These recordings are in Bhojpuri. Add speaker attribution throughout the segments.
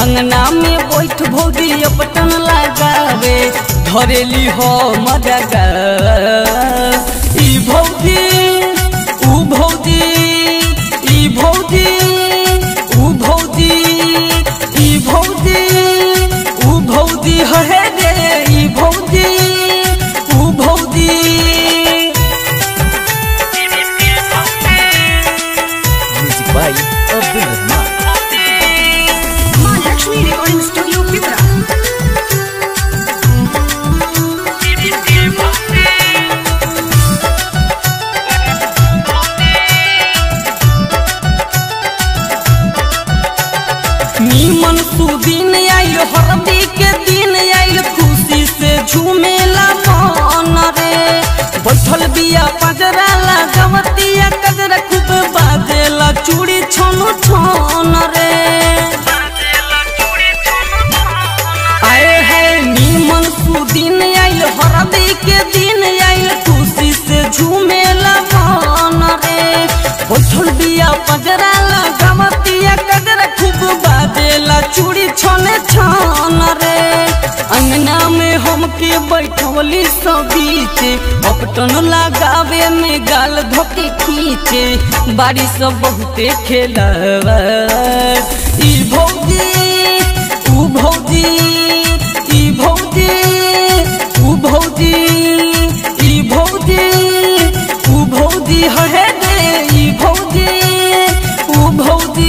Speaker 1: अंगना में बैठ भौजी अपटन लगावे धरेली हो मदगा ई भौजी ऊ भौजी ई भौजी ऊ भौजी ई भौजी ऊ भौजी है रे ई भौजी ऊ भौजी
Speaker 2: Music by Abdul Rahman.
Speaker 3: माँ लक्ष्मी रिकॉर्डिंग स्टूडियो पिपरा
Speaker 1: नीमन सुदिन आइल हरदी के दिन आइल खुशी से झूमेला मन रे बैठल बिया पजरा लगवतिया कजरा खूब बाजेला चूड़ी छन छन रे आए है नीमन सुदिन आइल हरदी के दिन आइल खुशी से झूमेला मन रे बैठल बिया पजरा लगवतिया कजरा खूब बाजेला चूड़ी छने छन रे अंगना में हमके बैठवली सब बीचे अपटन लगावे में गाल धोके खींचे बाड़ी सब बहुते खेला ई भौजी ऊ भौजी ई भौजी ऊ भौजी ई भौजी ऊ भौजी है रे ई भौजी ऊ भौजी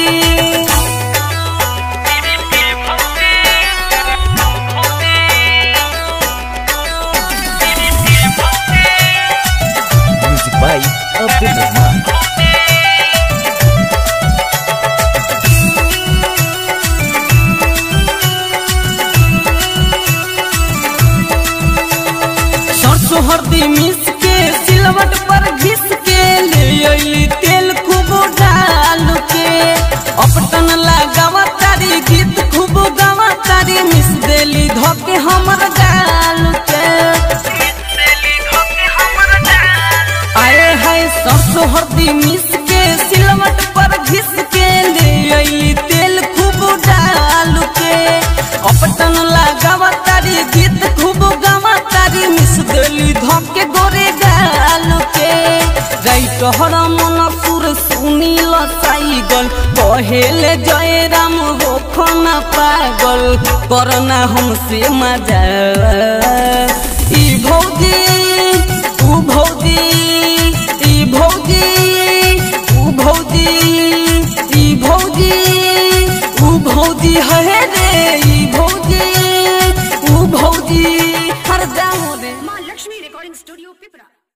Speaker 2: Music by Abdul Rahman.
Speaker 1: सरसों हल्दी मिस के सिलवट पर घिस के ले अइली तेल खूब डाल के अपटन लगावा तारी गीत खूब गावा तारी मिस देली धोके हमर गाल के आए है सरसों हल्दी मिस के सिलवट पर घिस के ले अइली तेल खूब डाल के अपटन लगावा तारी गीत खूब गावा तारी मिस देली धोके गोरे गाल के राइट हर मन सुर सुनील साइगल कहेले जय राम हो खना पागल करना हमसे मजा ई भौजी ऊ भौजी ई भौजी ऊ भौजी ई भौजी ऊ भौजी है रे ई भौजी ऊ भौजी हर जाओ रे
Speaker 3: माँ लक्ष्मी रिकॉर्डिंग स्टूडियो पिपरा